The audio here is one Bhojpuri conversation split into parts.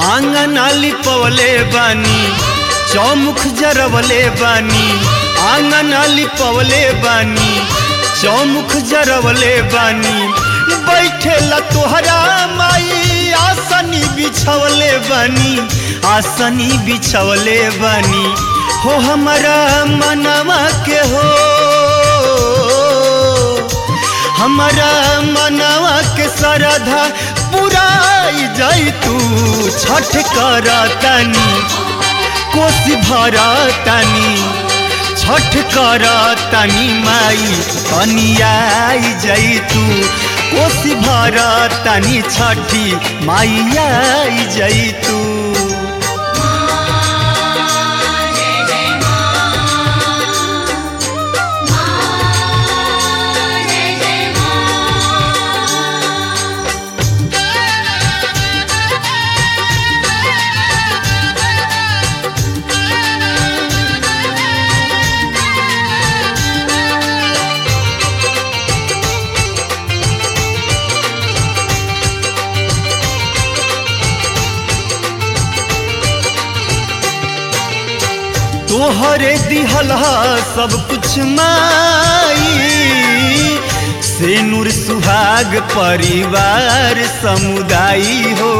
आंगन लिपवले बानी चौमुख जरवले बानी आंगन लिपवले बानी चौमुख जरवले बानी बैठेला तोहरा माई आसनी बिछवले बानी आसनी बिछवले बानी हो हमारा मनवा के हो हमारा मनवा के सरधा पुराई जाई तू छठ कर तनी कोसी भरा तनी छठ कर तनी माई तनी आई जाई तू कोसी भरा तनी छठी माई आई जाई तू तोहरे दिहलहा सब कुछ माई से नूर सुहाग परिवार समुदाय हो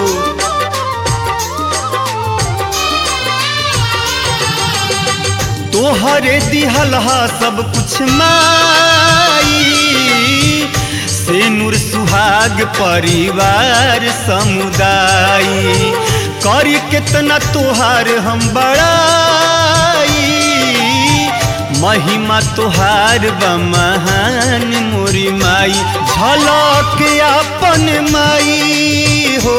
तोहरे दिहलहा सब कुछ माई से नूर सुहाग परिवार समुदाय करी कितना तोहार हम बड़ाई महिमा तोहार बमहान मोरी माई झलक अपन माई हो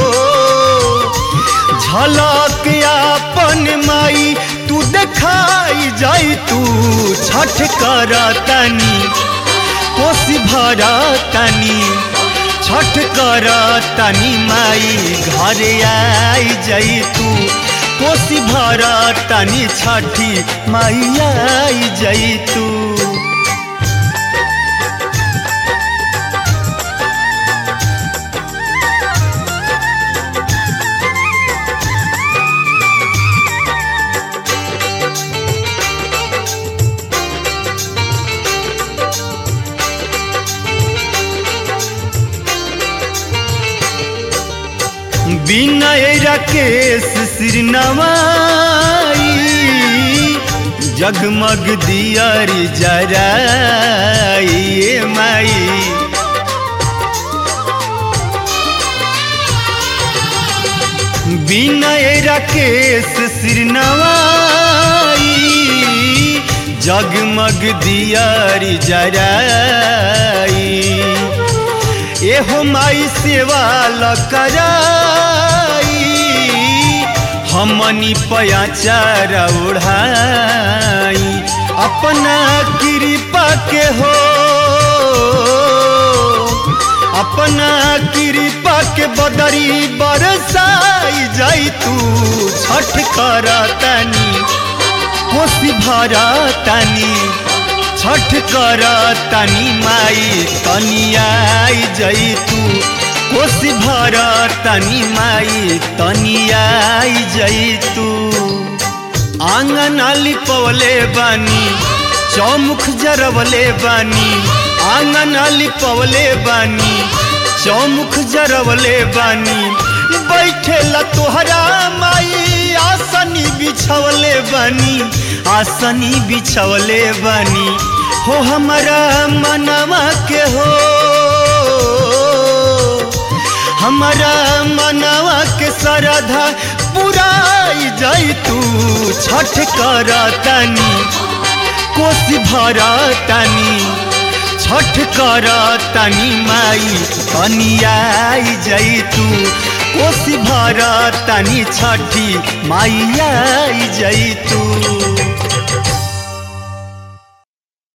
झलक अपन माई तू देखाई जाई तू छठ कर तनी कोसी भरा तनी छठ कर तनी माई घरे आई जाई तू कोसी भरा तनी छठी माई आई जाई तू विनय राकेश श्रीनवाई जगमग दियारी जराई माई विनय राकेश श्रीनवाई जगमग दियारी जराई एहो माई सेवा कराई हमनी पयाचार उड़ाई अपना कृपा के हो अपना कृपा के बदरी बरसाई जाई तू छठ कर तनी कोसी भरा तनी छठ कर तनी माई तनी आई जई तू कोसी भर तनी माई तनी आई जई तू आंगन लिपवले बानी चौमुख जरवले बानी आंगन लिपवले बानी चौमुख जरवले बानी बैठेला तोहरा माई आसनी बिछवले बानी आसनी बिछवले बानी हो हमारा मनवा के हो हमारा मनवा के सरधा पुराई जाई तू छठ कर तनी कोसी भरा तनी छठ कर तनी माई तनी आई जाई तू कोसी भरा तनी छठी माई आई जाई तू